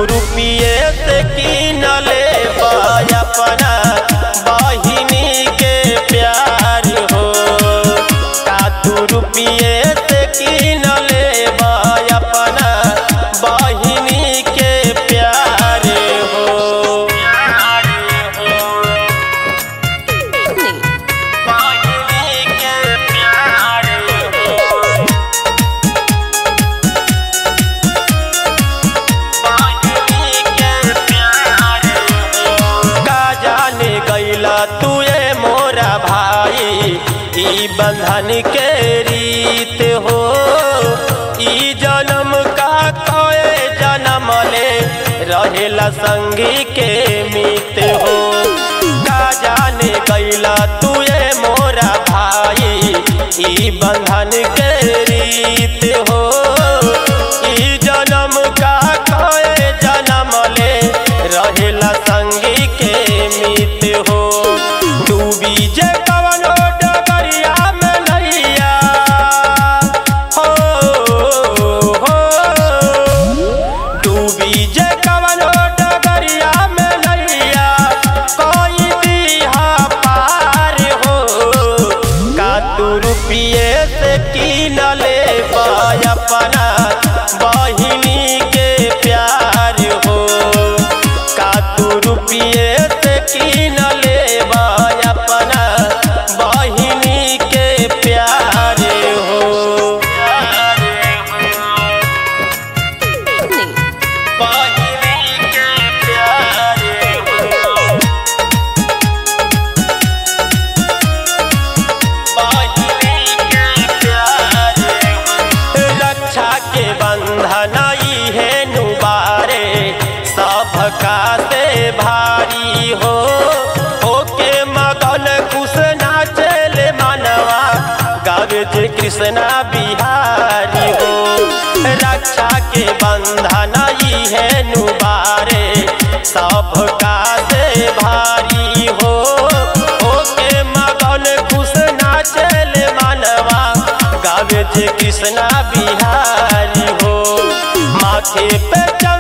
रुपिए से किनले अपना बहिनी के प्यार हो का तू रुपिए से किनले अपना बहिनी के प्यार हो बहिनी के प्यार हो का जाने गैला तुए मोरा भाई ई बंधन के रीत हो ई जन्म का कोए जन्म ले रहेला संगी के मित हो का जाने गैला तुए मोरा भाई ई बंधन के रीत हो ई जन्म का कोए जन्म ले रहेला संगी के मित हो डूबी जे कवनो डगरिया में नैया हो हो डूबी जे कवनो डगरिया में नैया कोई दिहा पार हो का तू रुपिए से किनले अपना बहिनी के प्यार हो का तू रुपिए से किनले अपना बहिनी के प्यार हो बहिनी के प्यार हो रक्षा के बंधन है नुबारे सबका से भारी हो ओके मगन कुश नाचल मनवा गावे जे कृष्णा बिहारी हो रक्षा के बंधन है नुबारे सबका से भारी हो ओके मगन कुश नाचल मनवा गावे जे कृष्णा बिहारी हो माथे पे